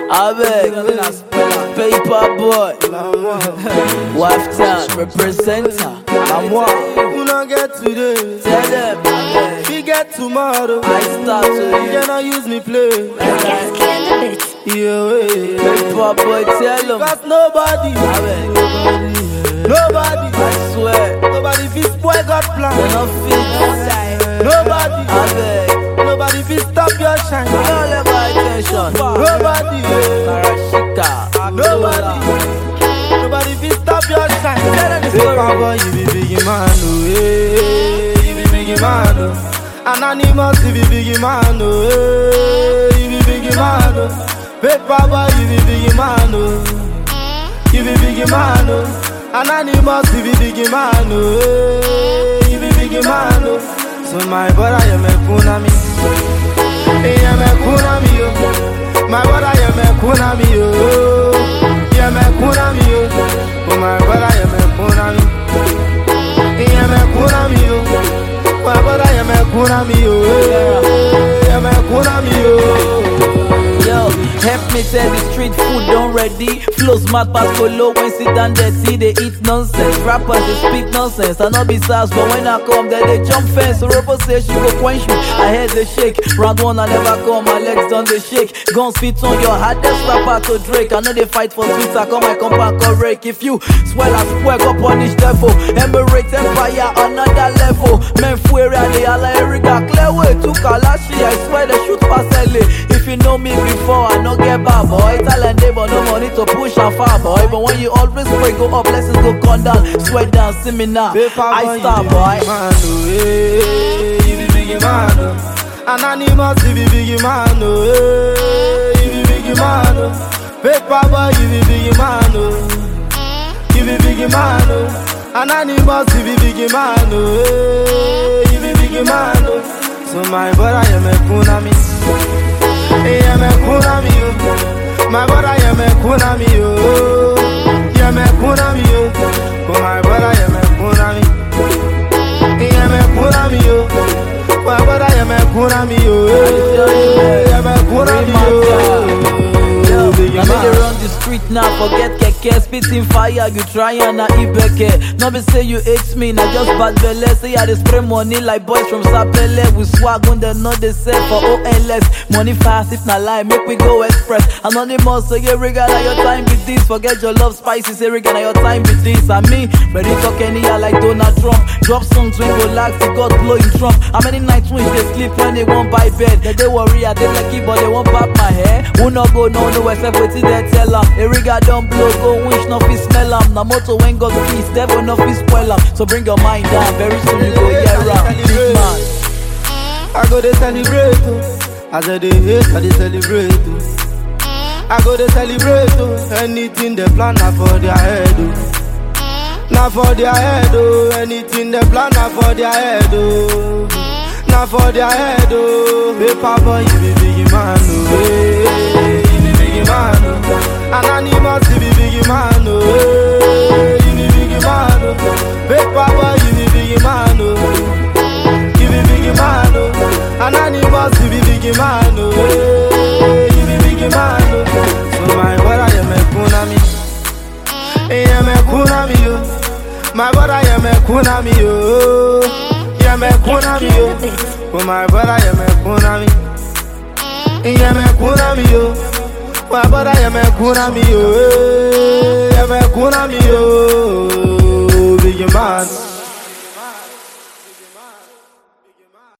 Avec, Paper Boy, Wife Town, representer. I'm one. Who not get today? Tell them, We get tomorrow. I start You to cannot use me play. Yeah, way. Paper Boy, tell them. Cause nobody, Avec, nobody, I swear, nobody fit spoil God they plan. not fit. Nobody, Avec, nobody fit stop your shine. all of my attention. Nobody, yeah. Karashika, nobody, nobody fit stop your shine. Tell them the Paper story. boy, you be biggie man, oh, hey, you be biggie man, oh. Anonymous, you be biggie man, oh, hey, you be biggie man, oh. Paper boy, you be biggie man, oh, you be biggie man, oh. Anonymous, you be biggie man, oh, hey, you be biggie man, oh. So my brother, you me kunami, hey, you me kunami, oh. My brother, you me kunami, oh, you me kunami, oh. Oh my brother, you me kunami. Yeah, me kunami yo. My brother, yeah, me kunami yo. Yeah, me kunami yo. Yo, help me tell the street food done ready. Flows mad pass follow when sit down dirty. They eat nonsense. Rappers they speak nonsense. I not be sass, but when I come, then they jump fence. So Robo say she go quench me. I head they shake. Round one I never come, my legs done they shake. Guns fit on your hardest rapper to Drake. I know they fight for sweets. I come my compound correct. If you swell as swear, go punish devil. Emirates empire another level. Men fuere they alla Erica clear way to Kalashi. I swear they shoot past LA. If you know me before, I no get bad boy. Talent they but no money to push and far boy. But when you always pray, go up, blessings go come down. Sweat down, see me now. Paper I boy, start you boy. be biggie man, oh, hey, you be biggie man, oh. Anonymous, you be biggie man, oh, hey, you be biggie man, oh. Paper boy, you be biggie man, oh. You be biggie man, oh. Anonymous, you be biggie man, oh, hey, you be biggie man, oh. So my brother, you me kunami. Hey, you me kunami, oh. My brother, you me kunami, oh. You me kunami, oh. Oh, my brother, you me kunami. Hey, you me kunami, oh. My brother, you me kunami, oh. You me kunami, oh. Yo, Biggie I know man. they run the street now, forget keke Spitting fire, you try and na ibeke No be say you hate me, na just bad belle Say I dey spray money like boys from Sapele We swag when they know they sell for OLS Money fast, if na lie, make we go express Anonymous, say yeah, regard na your time with this Forget your love spicy, say regard na your time with this And me, ready talk any year like Donald Trump Drop songs when go lax, the God blow in Trump How many nights when they sleep when they won't buy bed They, they worry, I they lucky, but they won't pop my hair Who no go, no, no, except wetin they tell am Eriga don blow, go wish no fit smell am Na motor when God peace, devil no fit spoil am So bring your mind down, very soon you go hear am Big man I go to celebrate, oh. As I dey hate, I dey celebrate, oh. I go to celebrate, oh. Anything they plan, na for their head, oh. Na for their head, oh. Anything they plan, na for their head, oh. Na for their head, oh. Paper boy, you be biggie man, oh. Hey, you be biggie man, oh. Anonymous, you be biggie man, oh. Hey, you be biggie man, oh. Paper boy, you be biggie man, oh. You be biggie man, oh. Anonymous, you be biggie man, oh. Hey, you be biggie man, oh. So my brother, you me kunami. Hey, you me kunami, oh. My brother, you me kunami, oh. You me kunami, oh. Oh my brother, you me kunami. Hey, you me kunami, oh. My brother, you me kunami, oh. Hey, You me kunami, oh. Biggie man.